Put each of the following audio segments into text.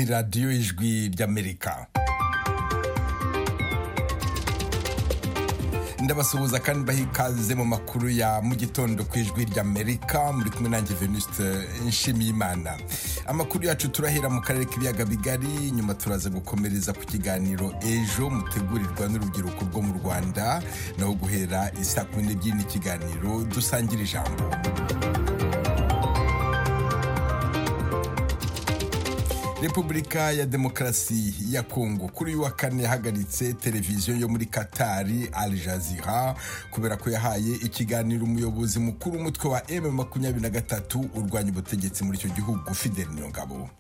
radiyo ijwi ry'amerika ndabasuhuza kandi bahikaze mu makuru ya mu gitondo ku ijwi ry'amerika muri kumwe nanjye venuste nshimiyimana amakuru yacu turahera mu karere k'ibiyaga bigari nyuma turaza gukomereza ku kiganiro ejo mutegurirwa n'urubyiruko rwo mu rwanda naho guhera isaa kumi n'ebyiri n'ikiganiro dusangira ijambo repubulika ya demokarasi ya kongo kuri uyu wa kane yahagaritse televiziyo yo muri katari al jazeera kubera ko yahaye ikiganiro umuyobozi mukuru umutwe wa m makumyabiri na gatatu urwanya ubutegetsi muri icyo gihugu fidel niyongabo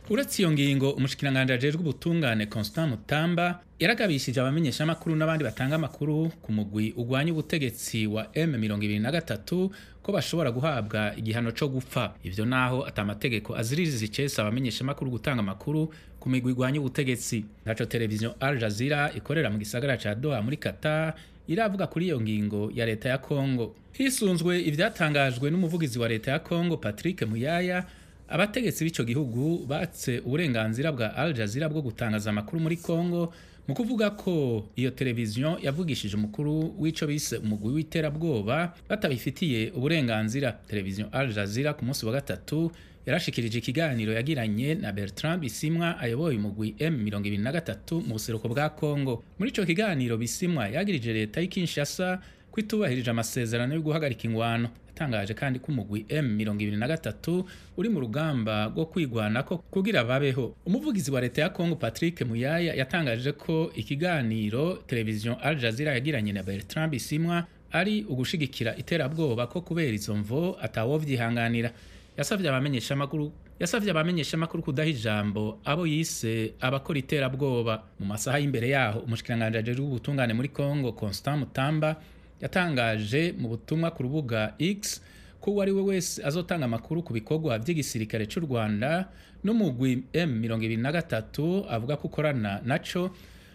uretse iyo ngingo umushikiranganji ajejwe ubutungane constant mutamba yaragabishije abamenyeshamakuru n'abandi batanga amakuru ku mugwi urwanya ubutegetsi wa M23 ko bashobora guhabwa igihano cyo gupfa ivyo naho atamategeko aziririza icesa abamenyeshamakuru gutanga amakuru ku migwi irwanya ubutegetsi ntaco televiziyo Al Jazeera ikorera mu gisagara ca Doha muri Qatar iravuga kuri iyo ngingo ya leta ya Congo hisunzwe ivyatangajwe n'umuvugizi wa leta ya Congo Patrick Muyaya abategetsi b'icyo gihugu batse uburenganzira bwa Al Jazeera bwo gutangaza amakuru muri Congo mu kuvuga ko iyo televiziyo yavugishije umukuru w'icyo bise umugwi w'iterabwoba batabifitiye uburenganzira televiziyo Al Jazeera ku munsi wa gatatu yarashikirije ikiganiro yagiranye na Bertrand Bisimwa ayoboye umugwi M23 mu buseruko bwa Congo muri ico kiganiro Bisimwa yagirije leta y'i Kinshasa ko itubahirije amasezerano yo guhagarika ingwano yatangaje kandi ko umugwi M23 uri mu rugamba rwo kwigwanako kugira babeho umuvugizi wa leta ya Congo Patrick Muyaya yatangaje ko ikiganiro televiziyo Al Jazeera yagiranye na Bertrand Bisimwa ari ugushigikira iterabwoba ko kubera izo mvo atawovyihanganira yasavye abamenyeshamakuru yasavye abamenyeshamakuru kudaha ijambo abo yise abakora iterabwoba mu masaha y'imbere yaho umushikiranganji ajejwe ubutungane muri Congo Constant Mutamba yatangaje mu butumwa ku rubuga X ko uwo ari we wese azotanga amakuru ku bikorwa by'igisirikare cy'u Rwanda n'umugwi M23 avuga ko ukorana naco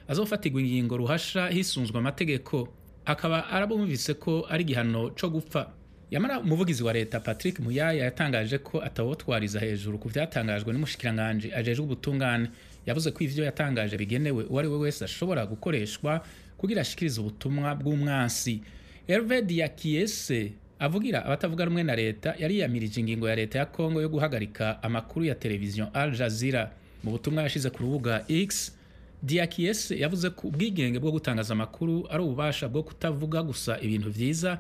azofatirwa ingingo ruhasha hisunzwe amategeko akaba arabumvise ko ari igihano co gupfa yamara umuvugizi wa leta Patrick Muyaya yatangaje ko atawotwariza hejuru ku byatangajwe n'umushikiranganje ajejwe ubutungane yavuze ko ivyo yatangaje bigenewe uwo ari we wese ashobora gukoreshwa kugira ashikirize ubutumwa bw'umwansi Hervé Diakiese avugira abatavuga rumwe na leta yariyamirije ingingo ya leta ya Kongo yo guhagarika amakuru ya televiziyo Al Jazeera mu butumwa yashize ku rubuga X Diakiese yavuze ko ubwigenge bwo gutangaza amakuru ari ububasha bwo kutavuga gusa ibintu vyiza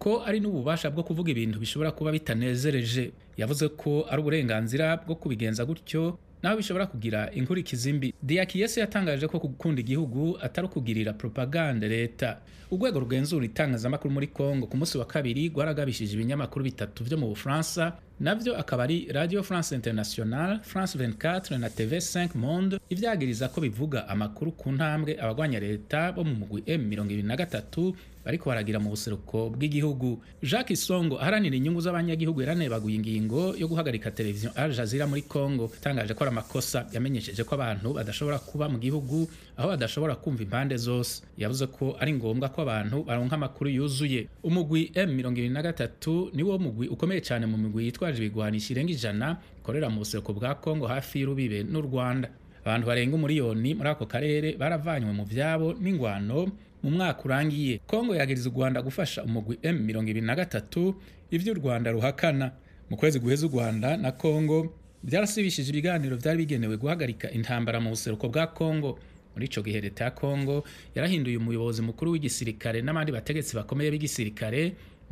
ko ari n'ububasha bwo kuvuga ibintu bishobora kuba bitanezereje yavuze ko ari uburenganzira bwo kubigenza gutyo naho bishobora kugira inkurikizi mbi diyakiyesi yatangaje ko gukunda igihugu atari ukugirira propagande leta urwego rugenzura itangazamakuru muri congo ku munsi wa kabiri rwaragabishije ibinyamakuru bitatu byo mu bufaransa nabyo akaba ari radio france international france 24 na tv 5 monde ivyagiriza ko bivuga amakuru ku ntambwe abagwanya leta bo mu mugwi m23 bariko baragira mu buseruko bw'igihugu jacques isongo aharanira inyungu z'abanyagihugu yaranebaguye ingingo yo guhagarika televiziyo al jazeera muri congo itangaje ko ari amakosa yamenyesheje ko abantu badashobora kuba mu gihugu aho badashobora kumva impande zose yavuze ko ari ngombwa ko abantu baronka amakuru yuzuye umugwi m23 niwo mugwi ukomeye cyane mu migwi yitwaje ibigwanisho irenga ijana ikorera mu buseruko bwa congo hafi y'urubibe n'u rwanda abantu barenga umuriyoni muri ako karere baravanywe mu byabo n'ingwano mu mwaka urangiye kongo yagiriza u rwanda gufasha umugwi m23 ivyo u rwanda ruhakana mu kwezi guheza u rwanda na kongo byarasibishije ibiganiro byari bigenewe guhagarika intambara mu buseruko bwa kongo muri ico gihe leta ya kongo yarahinduye umuyobozi mukuru w'igisirikare n'abandi bategetsi bakomeye b'igisirikare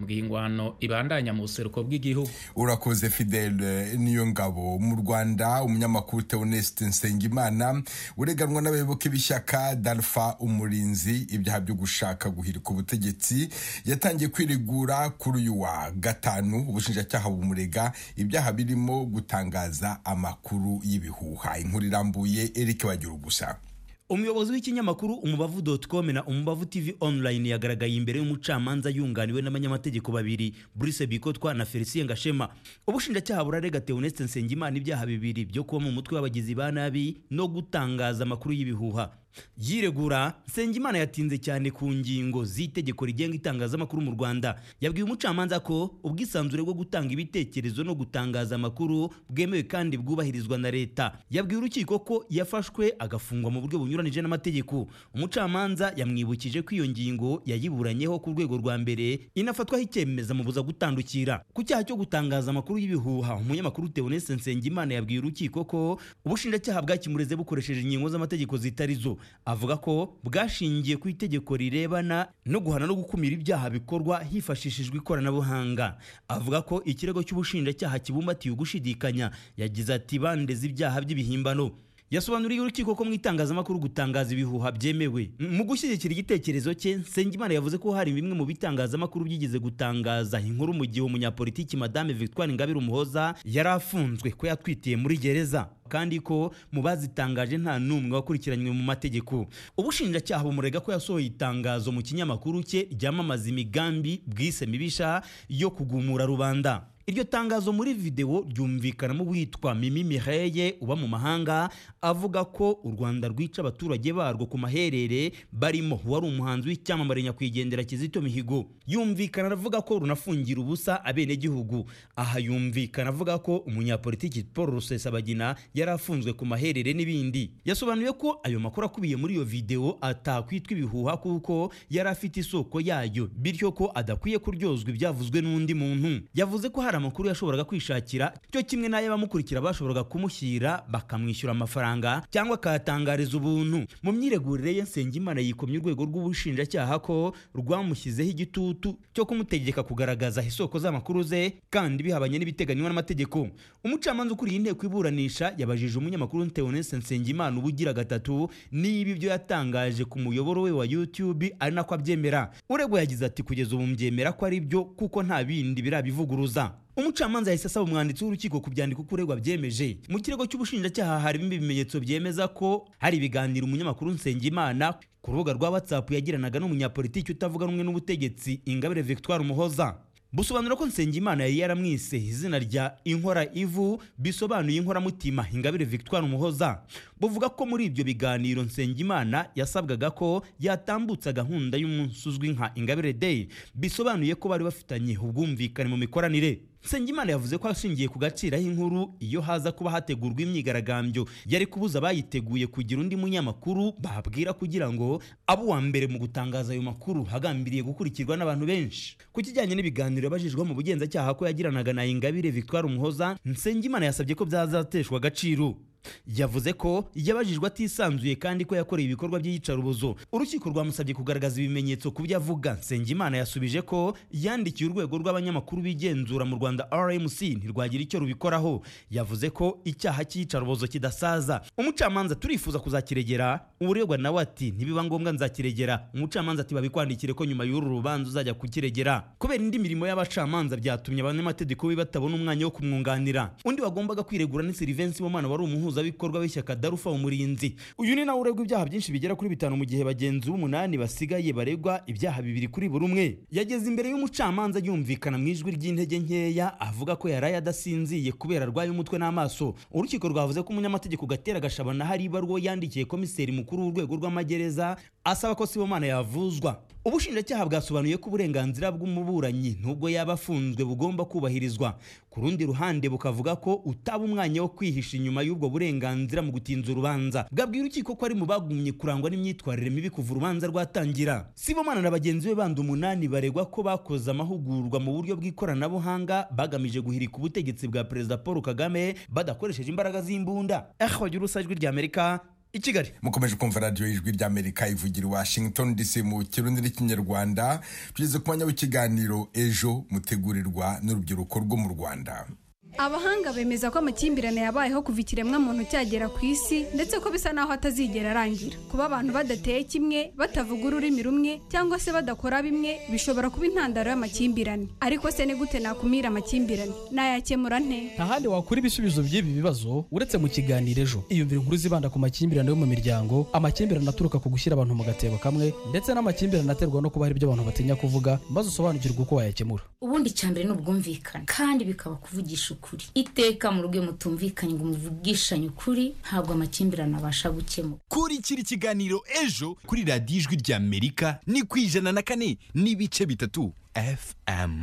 ingwano ibandanya mu buseruko bw'igihugu urakoze fidele niyo ngabo mu rwanda umunyamakuru teoneste nsengimana ureganwa n'abayoboke b'ishyaka darfa umurinzi ibyaha byo gushaka guhirika ubutegetsi yatangiye kwiregura kuri uyu wa gatanu ubushinjacyaha bumurega ibyaha birimo gutangaza amakuru y'ibihuha inkuru irambuye eric wagira gusa umuyobozi w'ikinyamakuru umubavu dotcom na umubavu tv online yagaragaye imbere y'umucamanza yunganiwe n'abanyamategeko babiri Bruce Bikotwa na Felicien Gashema ubushinjacyaha burarega Theoneste Nsengimana ibyaha bibiri byo kuba mu mutwe w'abagizi ba nabi no gutangaza amakuru y'ibihuha yiregura nsengimana yatinze cyane ku ngingo z'itegeko rigenga itangazamakuru mu rwanda yabwiye umucamanza ko ubwisanzure bwo gutanga ibitekerezo no gutangaza amakuru bwemewe kandi bwubahirizwa na leta yabwiye urukiko ko yafashwe agafungwa mu buryo bunyuranije n'amategeko umucamanza yamwibukije ko iyo ngingo yayiburanyeho ku rwego rwa mbere inafatwaho icyemeza mubuza gutandukira ku cyaha cyo gutangaza amakuru y'ibihuha umunyamakuru Theoneste Nsengimana yabwiye urukiko ko ubushinjacyaha bwakimureze bukoresheje ingingo z'amategeko zitari zo avuga ko bwashingiye ku itegeko rirebana no guhana no gukumira ibyaha bikorwa hifashishijwe ikoranabuhanga avuga ko ikirego cy'ubushinjacyaha kibumbatiye ugushidikanya yagize ati bandeze ibyaha by'ibihimbano yasobanuriye urukiko ko mu itangazamakuru gutangaza ibihuha byemewe M- mu gushyigikira igitekerezo cye Nsengimana yavuze ko hari bimwe mu bitangazamakuru byigeze gutangaza inkuru mu gihe umunyapolitiki Madame Victoire Ingabire Umuhoza yari afunzwe ko yatwitiye muri gereza kandi ko mu bazitangaje nta n'umwe wakurikiranywe mu mategeko ubushinjacyaha bumurega ko yasohoye itangazo mu kinyamakuru cye ryamamaza imigambi bwise mibisha yo kugumura rubanda iryo tangazo muri video ryumvikanamo uwitwa Mimi Mireye uba mu mahanga avuga ko u Rwanda rwica abaturage barwo ku maherere barimo uwari umuhanzi w'icyamamare nyakwigendera Kizito Mihigo yumvikana avuga ko runafungira ubusa abenegihugu aha yumvikana avuga ko umunyapolitiki Paul Rusesabagina yari afunzwe ku maherere n'ibindi yasobanuye ko ayo makuru akubiye muri iyo video atakwitwa ibihuha kuko yari afite isoko yayo bityo ko adakwiye kuryozwa ibyavuzwe n'undi muntu yavuze ko hari hari amakuru yashoboraga kwishakira cyo kimwe n'ayo bamukurikira bashoboraga kumushyira bakamwishyura amafaranga cyangwa akayatangariza ubuntu mu myiregurire ye Nsengimana yikomye urwego rw'ubushinjacyaha ko rwamushyizeho igitutu cyo kumutegeka kugaragaza isoko z'amakuru ze kandi bihabanye n'ibiteganywa n'amategeko umucamanza ukuriye inteko iburanisha yabajije umunyamakuru Theoneste Nsengimana ubugira gatatu niba ibyo yatangaje ku muyoboro we wa YouTube ari nako abyemera uregwa yagize ati kugeza ubu mbyemera ko ari byo kuko nta bindi birabivuguruza umucamanza yahise asaba umwanditsi w'urukiko kubyandika uko uregwa byemeje mu kirego cy'ubushinjacyaha harimo ibimenyetso byemeza ko hari ibiganiro umunyamakuru nsengimana ku rubuga rwa whatsapp yagiranaga n'umunyapolitiki utavuga rumwe n'ubutegetsi ingabire victoire umuhoza busobanura ko nsengimana yari yaramwise izina rya inkora ivu bisobanuye inkoramutima ingabire victoire umuhoza buvuga ko muri ibyo biganiro nsengimana yasabwaga ko yatambutsa gahunda y'umunsi uzwi nka ingabire day bisobanuye ko bari bafitanye ubwumvikane mu mikoranire Nsengimana yavuze ko ashingiye ku gaciro inkuru iyo haza kuba hategurwa imyigaragambyo yari kubuza abayiteguye kugira undi munyamakuru babwira kugira ngo abe uwa mbere mu gutangaza ayo makuru hagambiriye gukurikirwa n'abantu benshi ku kijyanye n'ibiganiro yabajijweho mu bugenzacyaha ko yagiranaga na Ingabire Victoire Umuhoza Nsengimana yasabye ko byazateshwa agaciro yavuze ko yabajijwe atisanzuye kandi ko yakoreye ibikorwa by'iyicarubozo urukiko rwamusabye kugaragaza ibimenyetso ku byo avuga nsengimana yasubije ko yandikiye urwego rw'abanyamakuru bigenzura mu rwanda rmc ntirwagira icyo rubikoraho yavuze ko icyaha cy'iyicarubozo kidasaza umucamanza turifuza kuzakiregera uregwa nawe ati nibiba ngombwa nzakiregera umucamanza ati babikwandikire ko nyuma y'uru rubanza uzajya kukiregera kubera indi mirimo y'abacamanza byatumye abanyamategeko be batabona umwanya wo kumwunganira undi wagombaga kwiregura ni silivensi womana wari umuhuza umuhuzabikorwa w'ishyaka darufa umurinzi uyu ni nawe uregwa ibyaha byinshi bigera kuri bitanu mu gihe bagenzi b'umunani basigaye baregwa ibyaha bibiri kuri buri umwe yageze imbere y'umucamanza yumvikana mu ijwi ry'intege nkeya avuga ko yaraye adasinziye kubera arwaye umutwe n'amaso urukiko rwavuze ko umunyamategeko gatera gashabana hari ibarwo yandikiye komiseri mukuru w'urwego rw'amagereza asaba ko sibomana yavuzwa ubushinjacyaha bwasobanuye ko uburenganzira bw'umuburanyi nubwo yaba afunzwe bugomba kubahirizwa ku rundi ruhande bukavuga ko utaba umwanya wo kwihisha inyuma y'ubwo burenganzira mu gutinza urubanza bwabwira urukiko ko ari mu bagumye kurangwa n'imyitwarire mibi kuva urubanza rwatangira sibomana na bagenzi be bandi umunani baregwa ko bakoze amahugurwa mu buryo bw'ikoranabuhanga bagamije guhirika ubutegetsi bwa perezida paul kagame badakoresheje imbaraga z'imbunda ehogira urusa ijwi ry'amerika i kigali mukomeje kumva radiyo ijwi ry'amerika ivugira i washington dc mu kirundi n'ikinyarwanda tugeze ku mwanya w'ikiganiro ejo mutegurirwa n'urubyiruko rwo mu rwanda abahanga bemeza ko amakimbirane yabayeho kuva ikiremwa muntu cyagera ku isi ndetse ko bisa naho atazigera arangira kuba abantu badateye kimwe batavuga ururimi rumwe cyangwa se badakora bimwe bishobora kuba intandaro y'amakimbirane ariko se ni gute nakumira amakimbirane nayakemura nte nta handi wakura ibisubizo by'ibi bibazo uretse mu kiganiro ejo iyumvira inkuru zibanda ku makimbirane yo mu miryango amakimbirane aturuka ku gushyira abantu mu gatebo kamwe ndetse n'amakimbirane aterwa no kuba hari ibyo abantu batinya kuvuga maze usobanukirwe uko wayakemura ubundi icya mbere ni ubwumvikane kandi bikaba kuvugisha ukuri ukuri iteka mu rugo mutumvikanye ngo muvugishanye ukuri ntabwo amakimbirane abasha gukemuka kurikira ikiganiro ejo kuri radiyo ijwi ry'amerika ni ku ijana na kane n'ibice bitatu fm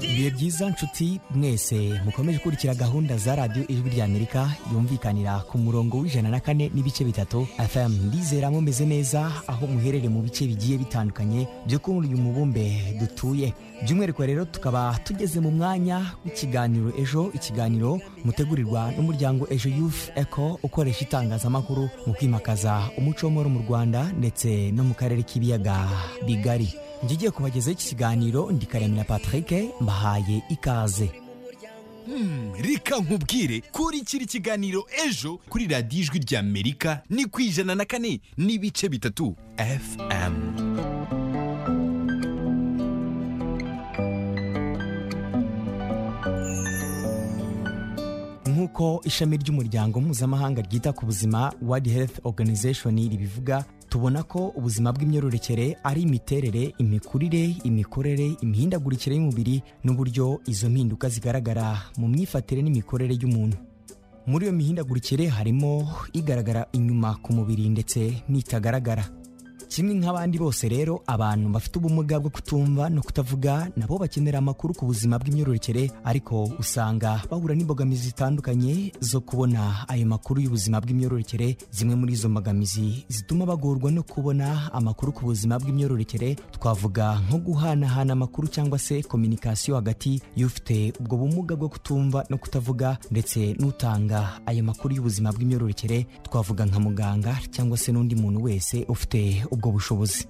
ibihe byiza nshuti mwese mukomeje gukurikira gahunda za radiyo ijwi rya amerika yumvikanira ku murongo w'ijana na kane n'ibice bitatu fm ndizera mumeze neza aho muherere mu bice bigiye bitandukanye byo kuri uyu mubumbe dutuye by'umwihariko rero tukaba tugeze mu mwanya w'ikiganiro ejo ikiganiro mutegurirwa n'umuryango ejo youth eco ukoresha itangazamakuru mu kwimakaza umuco w'amahoro mu rwanda ndetse no mu karere k'ibiyaga bigari ngiye kubagezaho iki kiganiro ndikaremera patrick mbahaye ikaze Hmm, reka nkubwire kurikira ikiganiro ejo kuri radiyo ijwi ry'amerika ni ku ijana na kane n'ibice bitatu fm nk'uko ishami ry'umuryango mpuzamahanga ryita ku buzima world health organization ribivuga tubona ko ubuzima bw'imyororokere ari imiterere imikurire imikorere imihindagurikire y'umubiri n'uburyo izo mpinduka zigaragara mu myifatire n'imikorere y'umuntu muri iyo mihindagurikire harimo igaragara inyuma ku mubiri ndetse n'itagaragara kimwe nk'abandi bose rero abantu bafite ubumuga bwo kutumva no kutavuga nabo bakenera amakuru ku buzima bw'imyororokere ariko usanga bahura n'imbogamizi zitandukanye zo kubona ayo makuru y'ubuzima bw'imyororokere zimwe muri izo mbogamizi zituma bagorwa no kubona amakuru ku buzima bw'imyororokere twavuga nko guhanahana amakuru cyangwa se kominikasiyo hagati y'ufite ubwo bumuga bwo kutumva no kutavuga ndetse n'utanga ayo makuru y'ubuzima bw'imyororokere twavuga nka muganga cyangwa se n'undi muntu wese ufite ubwo bushobozi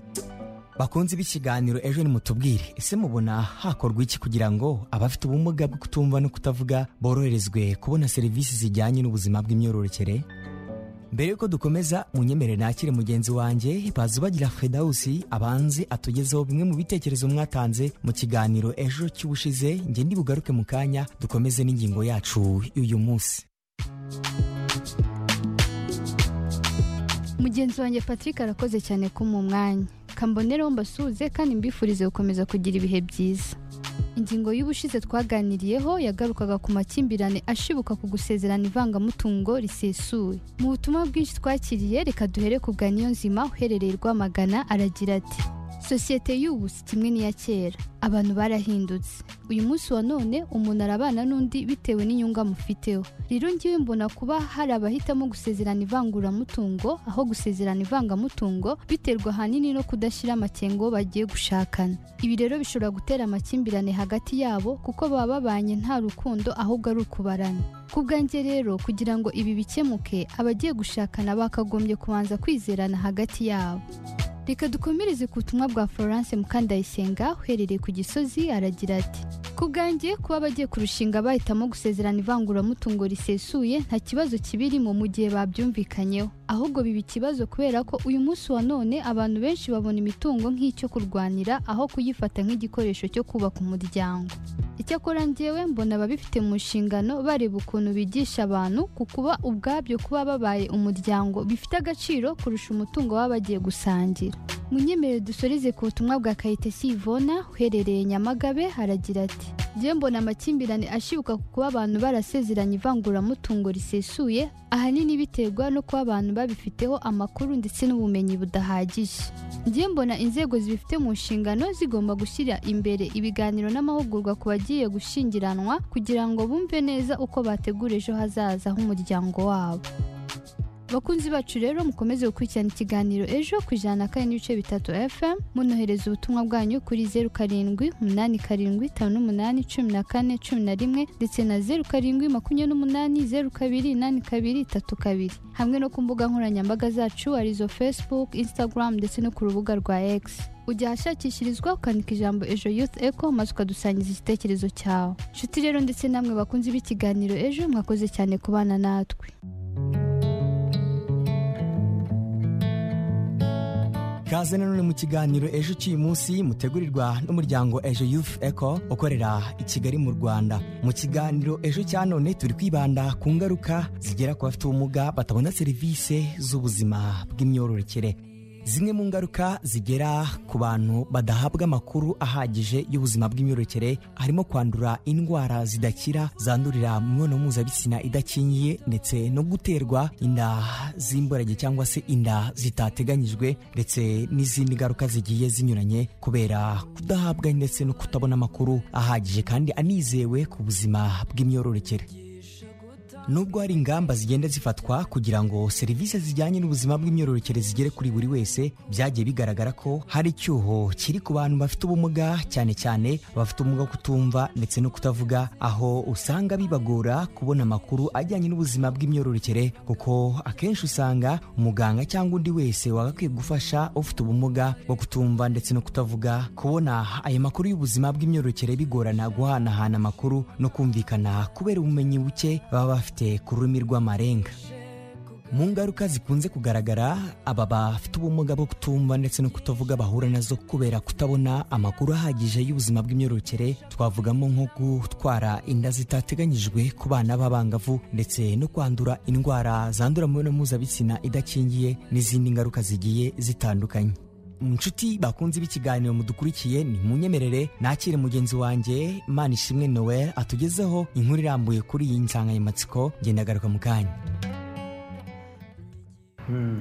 bakunze b'ikiganiro ejo nimutubwire ese mubona hakorwa iki kugira ngo abafite ubumuga bwo kutumva no kutavuga boroherezwe kubona serivisi zijyanye n'ubuzima bw'imyororokere mbere yuko dukomeza munyemere nakire mugenzi wanjye bazubagira fredawusi abanze atugezeho bimwe mu bitekerezo mwatanze mu kiganiro ejo cy'ubushize njye ndibugaruke mu kanya dukomeze n'ingingo yacu y'uyu munsi mugenzi wanjye patrick arakoze cyane ko mu mwanya kambonereho mbasuhuze kandi mbifurize gukomeza kugira ibihe byiza ingingo y'ubushize twaganiriyeho yagarukaga ku makimbirane ashibuka ku gusezerana ivangamutungo risesuye mu butumwa bwinshi twakiriye reka duhere ku bwa nzima uherereye rwamagana aragira ati sosiyete y'ubu si kimwe n'iya kera abantu barahindutse uyu munsi wa none umuntu arabana n'undi bitewe n'inyungu amufiteho rero ngiye mbona kuba hari abahitamo gusezerana ivanguramutungo aho gusezerana ivangamutungo biterwa ahanini no kudashyira amakengo bagiye gushakana ibi rero bishobora gutera amakimbirane hagati yabo kuko baba babanye nta rukundo ahubwo ari ukubarana ku bwanjye rero kugira ngo ibi bikemuke abagiye gushakana bakagombye kubanza kwizerana hagati yabo reka dukomereze ku butumwa bwa florence mukandayisenga uherereye ku gisozi aragira ati ku bwanjye kuba abagiye kurushinga bahitamo gusezerana ivanguramutungo risesuye nta kibazo kibirimo mu gihe babyumvikanyeho ahubwo biba ikibazo kubera ko uyu munsi wa none abantu benshi babona imitungo nk'icyo kurwanira aho kuyifata nk'igikoresho cyo kubaka umuryango icyakora njyewe mbona ababifite mu nshingano bareba ukuntu bigisha abantu ku kuba ubwabyo kuba babaye umuryango bifite agaciro kurusha umutungo baba bagiye gusangira munyemerere dusoreze ku butumwa bwa kayitesi ivona uherereye nyamagabe haragira ati njyewe mbona amakimbirane ashibuka ku kuba abantu barasezeranye ivanguramutungo risesuye ahanini biterwa no kuba abantu babifiteho amakuru ndetse n'ubumenyi budahagije njyewe mbona inzego zibifite mu nshingano zigomba gushyira imbere ibiganiro n'amahugurwa ku bagiye gushyingiranwa kugira ngo bumve neza uko bategura ejo hazaza h'umuryango wabo bakunzi bacu rero mukomeze gukurikirana ikiganiro ejo ku ijana na kane n'ibice bitatu fm munohereza ubutumwa bwanyu kuri zeru karindwi umunani karindwi itanu n'umunani cumi na kane cumi na rimwe ndetse na zeru karindwi makumyabiri n'umunani zeru kabiri inani kabiri itatu kabiri hamwe no ku mbuga nkoranyambaga zacu arizo facebook instagram ndetse no ku rubuga rwa x ujya ahashakishirizwa ukandika ijambo ejo youth eco maze ukadusangiza igitekerezo cyawe inshuti rero ndetse namwe bakunzi b'ikiganiro ejo mwakoze cyane kubana natwe kaze nanone mu kiganiro ejo cy'uyu munsi mutegurirwa n'umuryango ejo youth eco ukorera i kigali mu rwanda mu kiganiro ejo cya none turi kwibanda ku ngaruka zigera ku bafite ubumuga batabona serivisi z'ubuzima bw'imyororokere zimwe mu ngaruka zigera ku bantu badahabwa amakuru ahagije y'ubuzima bw'imyororokere harimo kwandura indwara zidakira zandurira mu mibonano mpuzabitsina idakingiye ndetse no guterwa inda z'imborage cyangwa se inda zitateganyijwe ndetse n'izindi ngaruka zigiye zinyuranye kubera kudahabwa ndetse no kutabona amakuru ahagije kandi anizewe ku buzima bw'imyororokere nubwo hari ingamba zigenda zifatwa kugira ngo serivisi zijyanye n'ubuzima bw'imyororokere zigere kuri buri wese byagiye bigaragara ko hari icyuho kiri ku bantu bafite ubumuga cyane cyane bafite ubumuga bwo kutumva ndetse no kutavuga aho usanga bibagora kubona amakuru ajyanye n'ubuzima bw'imyororokere kuko akenshi usanga umuganga cyangwa undi wese wagakwiye gufasha ufite ubumuga bwo kutumva ndetse no kutavuga kubona aya makuru y'ubuzima bw'imyororokere bigorana guhanahana amakuru no kumvikana kubera ubumenyi buke baba bafite bafite ku rurimi rw'amarenga mu ngaruka zikunze kugaragara aba bafite ubumuga bwo kutumva ndetse no kutavuga bahura nazo kubera kutabona amakuru ahagije y'ubuzima bw'imyororokere twavugamo nko gutwara inda zitateganyijwe ku bana b'abangavu ndetse no kwandura indwara zandura mu mibonano mpuzabitsina idakingiye n'izindi ngaruka zigiye zitandukanye inshuti bakunze b'ikiganiro mudukurikiye ni munyemerere nakire mugenzi wanjye imana ishimwe noel atugezeho inkuru irambuye kuri iyi nsanganyamatsiko ngenda agaruka mu kanya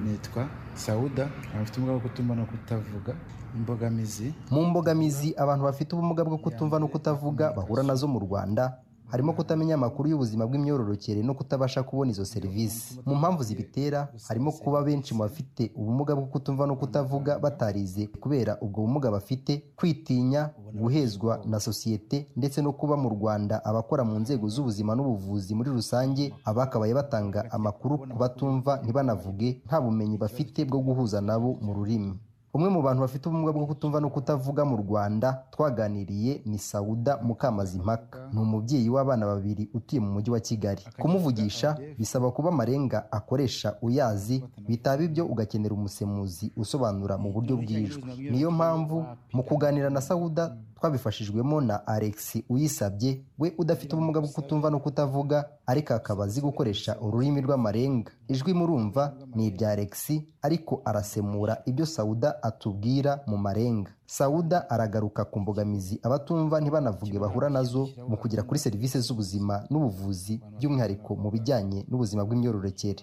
nitwa sawuda abafite ubumuga bwo kutumva no kutavuga imbogamizi mu mbogamizi abantu bafite ubumuga bwo kutumva no kutavuga bahura nazo mu rwanda harimo kutamenya amakuru y'ubuzima bw'imyororokere no kutabasha kubona izo serivisi mu mpamvu zibitera harimo kuba benshi mu bafite ubumuga bwo kutumva no kutavuga batarize kubera ubwo bumuga bafite kwitinya guhezwa na sosiyete ndetse no kuba mu rwanda abakora mu nzego z'ubuzima n'ubuvuzi muri rusange abakabaye batanga amakuru ku batumva ntibanavuge nta bumenyi bafite bwo guhuza nabo mu rurimi umwe mu bantu bafite ubumuga bwo kutumva no kutavuga mu rwanda twaganiriye ni sawuda mukamazimpaka ni umubyeyi w'abana babiri utuye mu mujyi wa kigali kumuvugisha bisaba kuba amarenga akoresha uyazi bitaba ibyo ugakenera umusemuzi usobanura mu buryo bw'ijwi niyo mpamvu mu kuganira na sawuda twabifashijwemo na alex uyisabye we udafite ubumuga bwo kutumva no kutavuga ariko akaba azi gukoresha ururimi rw'amarenga ijwi murumva ni irya alex ariko arasemura ibyo sawuda atubwira mu marenga sawuda aragaruka ku mbogamizi abatumva ntibanavuge bahura nazo mu kugera kuri serivisi z'ubuzima n'ubuvuzi by'umwihariko mu bijyanye n'ubuzima bw'imyororokere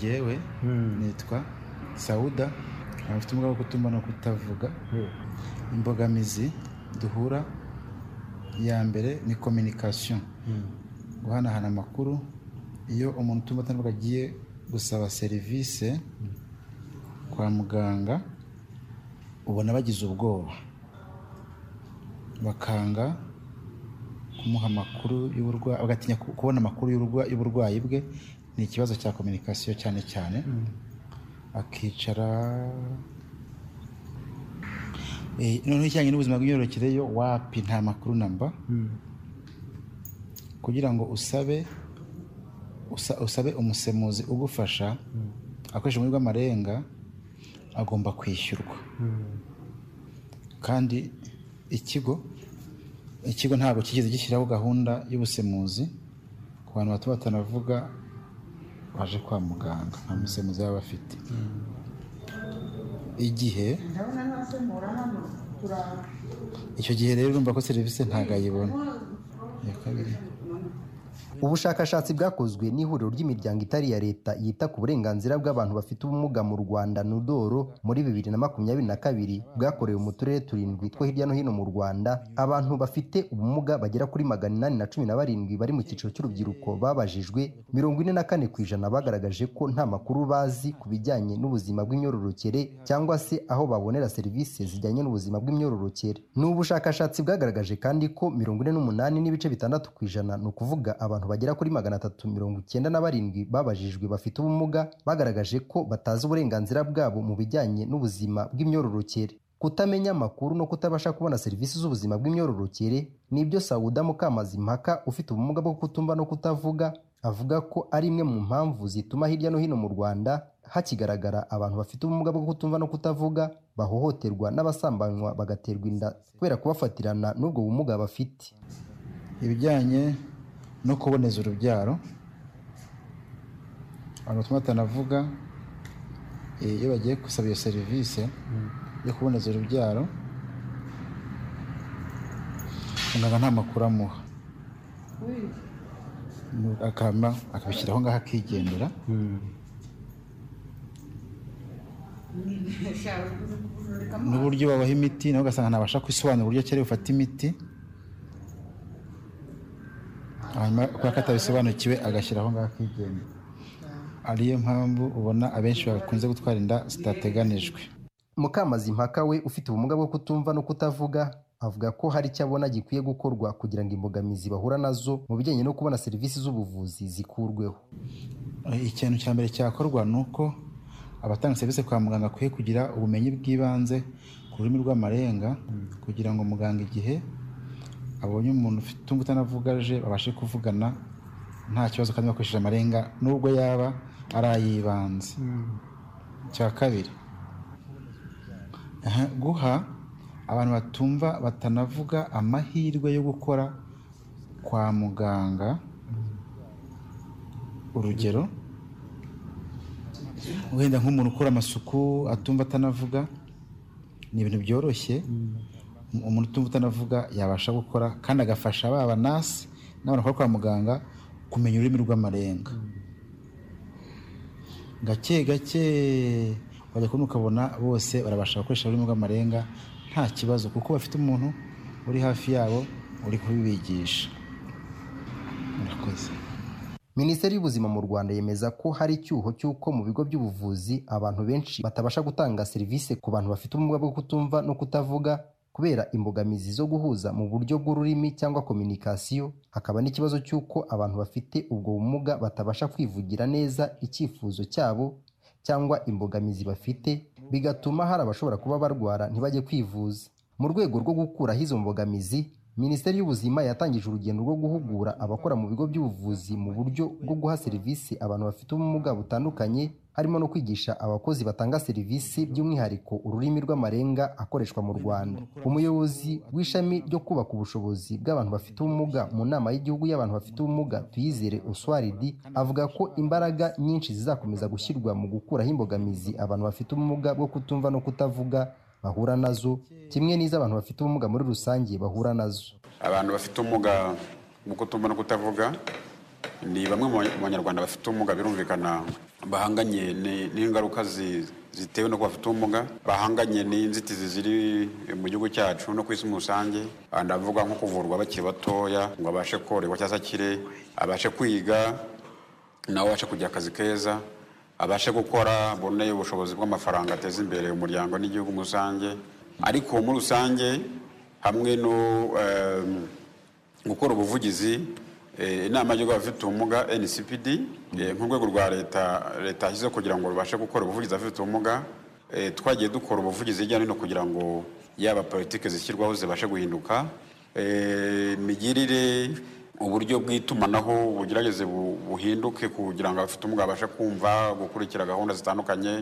ngewe nitwa sawuda abafite ubumuga bwo kutumva no kutavuga imbogamizi duhura iya mbere ni kominikasiyo guhanahana amakuru iyo umuntu utumva atanavuga agiye gusaba serivisi kwa muganga ubona bagize ubwoba bakanga kumuha amakuru y'uburwayi bagatinya kubona amakuru y'uburwayi bwe ni ikibazo cya kominikasiyo cyane cyane akicara noneho ijyanye n'ubuzima bw'imyororokere yo wapi nta makuru namba kugira ngo usabe usabe umusemuzi ugufasha akoresha muri rw'amarenga agomba kwishyurwa kandi ikigo ikigo ntabwo kigeze gishyiraho gahunda y'ubusemuzi ku bantu bato batanavuga baje kwa muganga nta musemuzi baba bafite igihe icyo gihe rero urumva ko serivisi ntabwo ayibona iya kabiri ubushakashatsi bwakozwe n'ihuriro ry'imiryango itari iya leta yita ku burenganzira bw'abantu bafite ubumuga mu rwanda nudoro muri bibiri na makumyabiri na kabiri bwakorewe mu turere turindwi two hirya no hino mu rwanda abantu bafite ubumuga bagera kuri magana inani na cumi na barindwi bari mu cyiciro cy'urubyiruko babajijwe mirongo ine na kane ku ijana bagaragaje ko nta makuru bazi ku bijyanye n'ubuzima bw'imyororokere cyangwa se aho babonera serivisi zijyanye n'ubuzima bw'imyororokere ni ubushakashatsi bwagaragaje kandi ko mirongo ine n'umunani n'ibice bitandatu ku ijana ni ukuvuga abantu bagera kuri magana atatu mirongo icyenda na barindwi babajijwe bafite ubumuga bagaragaje ko batazi uburenganzira bwabo mu bijyanye n'ubuzima bw'imyororokere kutamenya amakuru no kutabasha kubona serivisi z'ubuzima bw'imyororokere nibyo sawuda mukamazimpaka ufite ubumuga bwo kutumva no kutavuga avuga ko ari imwe mu mpamvu zituma hirya no hino mu rwanda hakigaragara abantu bafite ubumuga bwo kutumva no kutavuga bahohoterwa n'abasambanywa bagaterwa inda kubera kubafatirana n'ubwo bumuga bafite ibijyanye no kuboneza urubyaro abantu batuma batanavuga eh, iyo bagiye gusaba iyo serivisi yo kuboneza urubyaro muganga nta makuru amuha akama akabishyiraho ngaho akigendera n'uburyo babaha imiti nawe ugasanga ntabasha kwisobanura uburyo akeneye bufata imiti hanyuma kubera ko atabisobanukiwe agashyiraho ngaho akigendera ariyo mpamvu ubona abenshi bakunze gutwara inda zitateganijwe mukamazi mpaka we ufite ubumuga bwo kutumva no kutavuga avuga ko hari icyo abona gikwiye gukorwa kugira ngo imbogamizi bahura nazo mu bijyanye no kubona serivisi z'ubuvuzi zikurweho ikintu cya mbere cyakorwa ni uko abatanga serivisi kwa muganga akwiye kugira ubumenyi bw'ibanze ku rurimi rw'amarenga kugira ngo muganga igihe abonye umuntu ufite umutungo utanavuga aje babashe kuvugana nta kibazo kandi bakoresheje amarenga nubwo yaba ari ay'ibanze cya kabiri aha, guha abantu batumva batanavuga amahirwe yo gukora kwa muganga urugero wenda nk'umuntu ukora amasuku atumva atanavuga ni ibintu byoroshye umuntu utumva utanavuga yabasha gukora kandi agafasha baba nasi n'abantu bakora kwa muganga kumenya ururimi rw'amarenga gake gake wajya kubona ukabona bose barabasha gukoresha ururimi rw'amarenga nta kibazo kuko bafite umuntu uri hafi yabo uri kubibigisha murakoze minisiteri y'ubuzima mu rwanda yemeza ko hari icyuho cy'uko mu bigo by'ubuvuzi abantu benshi batabasha gutanga serivisi ku bantu bafite ubumuga bwo kutumva no kutavuga kubera imbogamizi zo guhuza mu buryo bw'ururimi cyangwa kominikasiyo hakaba n'ikibazo cy'uko abantu bafite ubwo bumuga batabasha kwivugira neza icyifuzo cyabo cyangwa imbogamizi bafite bigatuma hari abashobora kuba barwara ntibajye kwivuza mu rwego rwo gukuraho izo mbogamizi minisiteri y'ubuzima yatangije urugendo rwo guhugura abakora mu bigo by'ubuvuzi mu buryo bwo guha serivisi abantu bafite ubumuga butandukanye harimo no kwigisha abakozi batanga serivisi by'umwihariko ururimi rw'amarenga akoreshwa mu rwanda umuyobozi w'ishami ryo kubaka ubushobozi bw'abantu bafite ubumuga mu nama y'igihugu y'abantu bafite ubumuga tuyizere uswaridi avuga ko imbaraga nyinshi zizakomeza gushyirwa mu gukuraho imbogamizi abantu bafite ubumuga bwo kutumva no kutavuga bahura nazo kimwe n'iz'abantu bafite ubumuga muri rusange bahura nazo abantu bafite ubumuga mu kutumva no kutavuga ni bamwe mu ba- mu banyarwanda bafite ubumuga birumvikana bahanganye ni- n'ingaruka zi- zitewe no kuba bafite ubumuga bahanganye n'inzitizi ziri mu gihugu cyacu no ku isi muri rusange aha ndavuga nko kuvurwa bakiri batoya ngo abashe korerwa cyangwa se akire abashe kwiga nawe abashe kugira akazi keza abashe gukora abone ubushobozi bw'amafaranga ateza imbere umuryango n'igihugu muri rusange ariko muri rusange hamwe no em, gukora ubuvugizi eh, inama y'igihugu y'abafite ubumuga ncpd eh, nk'urwego rwa leta leta yashyizeho kugira ngo rubashe gukora ubuvugizi abafite ubumuga eh, twagiye dukora ubuvugizi hirya no hino kugira ngo yaba politiki zishyirwaho zibashe guhinduka Eh, imigirire uburyo bw'itumanaho bugerageze bu- buhinduke kugira ngo abafite ubumuga babashe kumva gukurikira gahunda zitandukanye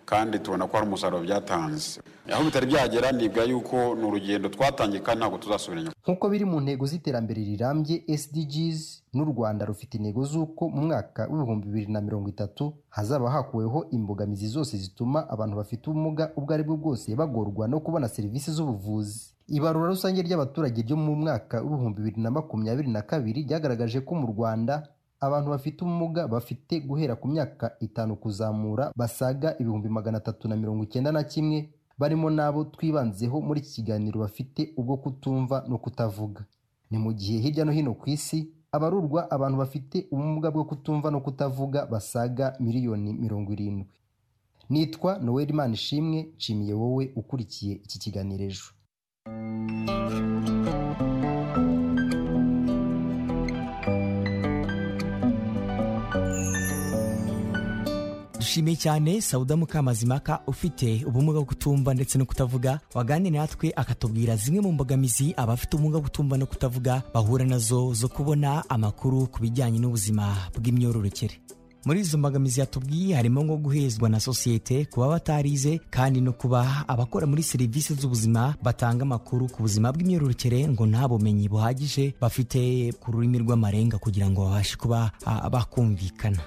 kandi tubona ko hari umusaruro byatanze aho bitari byagera nibwa yuko ni urugendo twatangiye kandi ntabwo tuzasubira inyuma nk'uko biri mu ntego z'iterambere rirambye sdgs n'u rwanda rufite intego z'uko mu mwaka w'ibihumbi bibiri na mirongo itatu hazaba hakuweho imbogamizi zose zituma abantu bafite ubumuga ubwo ari bwo bwose bagorwa no kubona serivisi z'ubuvuzi ibarura rusange ry'abaturage ryo mu mwaka w'ibihumbi bibiri na makumyabiri na kabiri ryagaragaje ko mu rwanda abantu bafite ubumuga bafite guhera ku myaka itanu kuzamura basaga ibihumbi magana atatu na mirongo icyenda na kimwe barimo n'abo twibanzeho muri iki kiganiro bafite ubwo kutumva no kutavuga ni mu gihe hirya no hino ku isi abarurwa abantu bafite ubumuga bwo kutumva no kutavuga basaga miliyoni mirongo irindwi nitwa noel manishimwe nshimiye wowe ukurikiye iki kiganiro ejo dushimiye cyane sauda mukamazimaka ufite ubumuga bwo kutumva ndetse no kutavuga waganiriye natwe akatubwira zimwe mu mbogamizi abafite ubumuga bwo kutumva no kutavuga bahura nazo zo kubona amakuru ku bijyanye n'ubuzima bw'imyororokere muri izo mbogamizi yatubwiye harimo nko guhezwa na sosiyete kuba batarize kandi no kuba abakora muri serivisi z'ubuzima batanga amakuru ku buzima bw'imyororokere ngo nta bumenyi buhagije bafite ku rurimi rw'amarenga kugira ngo babashe kuba ah, bakumvikana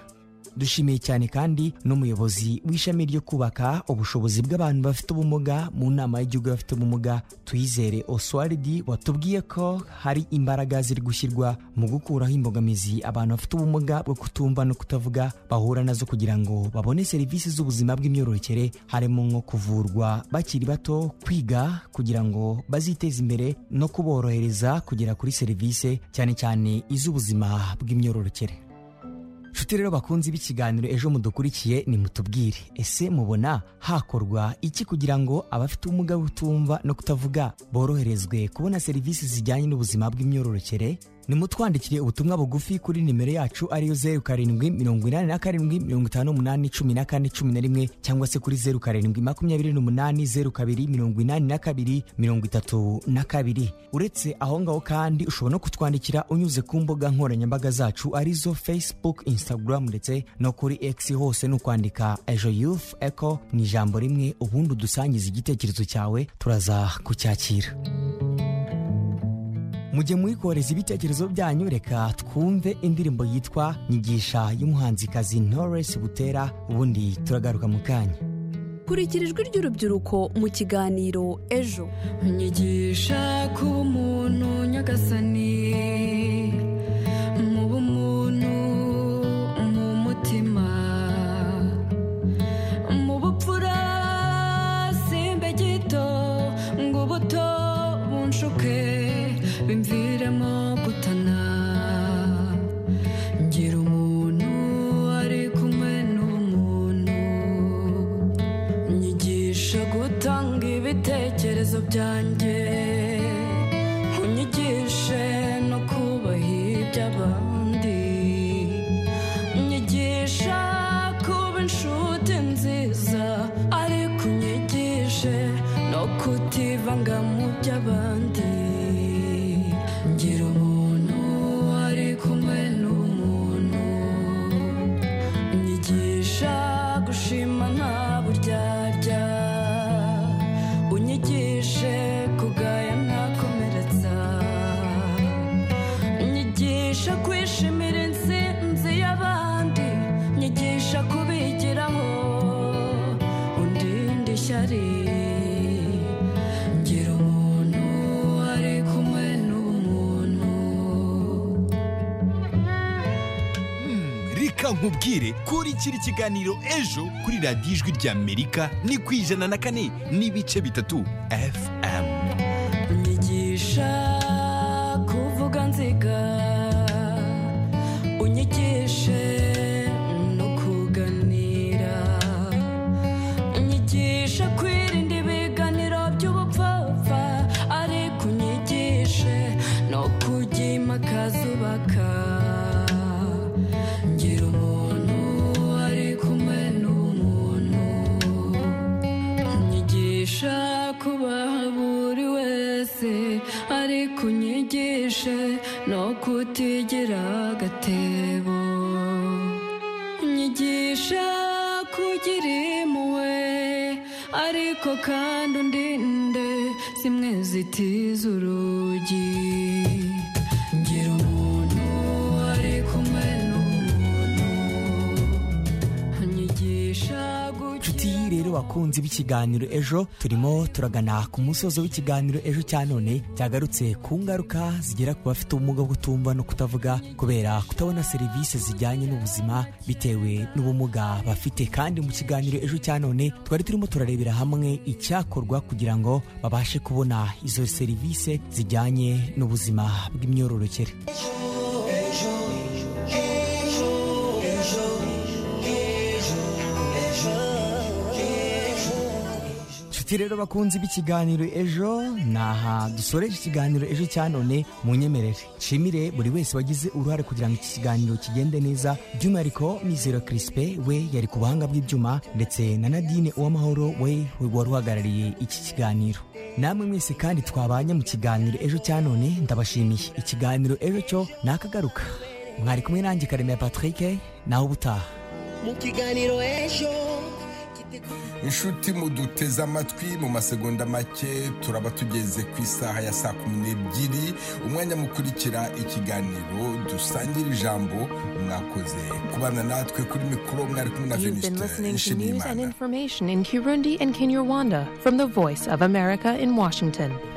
dushimiye cyane kandi n'umuyobozi w'ishami ryo kubaka ubushobozi bw'abantu bafite ubumuga mu nama y'igihugu y'abafite ubumuga tuyizere oswaridi watubwiye ko hari imbaraga ziri gushyirwa mu gukuraho imbogamizi abantu bafite ubumuga bwo kutumva no kutavuga bahura nazo kugira ngo babone serivisi z'ubuzima bw'imyororokere harimo nko kuvurwa bakiri bato kwiga kugira ngo baziteze imbere no kuborohereza kugera kuri serivisi cyane cyane iz'ubuzima bw'imyororokere nshuti rero bakunzi b'ikiganiro ejo mudukurikiye nimutubwire ese mubona hakorwa iki kugira ngo abafite ubumuga bwo kutumva no kutavuga boroherezwe kubona serivisi zijyanye n'ubuzima bw'imyororokere nimutwandikire ubutumwa bugufi kuri nimero yacu ariyo zeru karindwi mirongo inani na karindwi mirongo itanu n'umunani cumi na kane cumi na rimwe cyangwa se kuri zeru karindwi makumyabiri n'umunani zeru kabiri mirongo inani na kabiri mirongo itatu na kabiri uretse aho ngaho kandi ushobora no kutwandikira unyuze ku mbuga nkoranyambaga zacu arizo facebook instagram ndetse no kuri x hose ni ukwandika ejo youth eco mu ijambo rimwe ubundi udusangiza igitekerezo cyawe turaza kucyakira mujye mwikohereza ibitekerezo byanyu reka twumve indirimbo yitwa nyigisha y'umuhanzikazi Knowless butera ubundi turagaruka mu kanya kurikira ijwi ry'urubyiruko mu kiganiro ejo nyigisha kuba umuntu nyagasani mu bumuntu mu mutima mu bupfura simbe gito ngo ubuto bunshuke bimviremo gutana ngira umuntu ari kumwe n'umuntu nyigisha gutanga ibitekerezo byanjye unyigishe no kubaha iby'abandi nyigisha kuba inshuti nziza ariko unyigishe no kutivanga mu by'abandi ngira umuntu ari kumwe n'umuntu unyigisha gushima nta buryarya unyigishe kugaya ntakomeretsa nyigisha kwishimira intsinzi y'abandi nyigisha kubigiraho undinda ishyari ngira umuntu ari kumwe n'umuntu reka nkubwire kurikira ikiganiro ejo kuri radiyo ijwi ry'amerika ni ku ijana na kane n'ibice bitatu fm unyigisha kuvuga nziga unyigishe no kuganira unyigisha kwirinda ibiganiro by'ubupfapfa ariko unyigishe no kujya imakaza ubaka ngira umuntu ari kumwe n'umuntu unyigisha kubaha buri wese ariko unyigishe no kutigira agatebo unyigisha kugira impuhwe ariko kandi undinde zimwe zitiza urugi ngira umuntu ari kumwe n'umuntu unyigisha gukira inshuti rero bakunzi b'ikiganiro ejo turimo turagana ku musozo w'ikiganiro ejo cya none cyagarutse ku ngaruka zigera ku bafite ubumuga bwo kutumva no kutavuga kubera kutabona serivisi zijyanye n'ubuzima bitewe n'ubumuga bafite kandi mu kiganiro ejo cya none twari turimo turarebera hamwe icyakorwa kugira ngo babashe kubona izo serivisi zijyanye n'ubuzima bw'imyororokere nshuti rero bakunzi b'ikiganiro ejo ni aha dusoreje ikiganiro ejo cya none mu nyemerere nshimire buri wese wagize uruhare kugira ngo iki kiganiro kigende neza by'umwihariko mizero kirisipe we yari ku buhanga bw'ibyuma ndetse na nadine uwamahoro we wari uhagarariye iki kiganiro namwe mwese kandi twabanye mu kiganiro ejo cya none ndabashimiye ikiganiro ejo cyo nakagaruka mwari kumwe nanjye karemera patrick naho ubutaha mu kiganiro ejo inshuti muduteze amatwi mu masegonda make turaba tugeze ku isaha ya saa kumi n'ebyiri umwanya mukurikira ikiganiro dusangira ijambo mwakoze kubana natwe kuri mikoro mwari kumwe na You've been venisite listening to news nshimiyimana and information in Kirundi and Kinyarwanda from the Voice of America in Washington.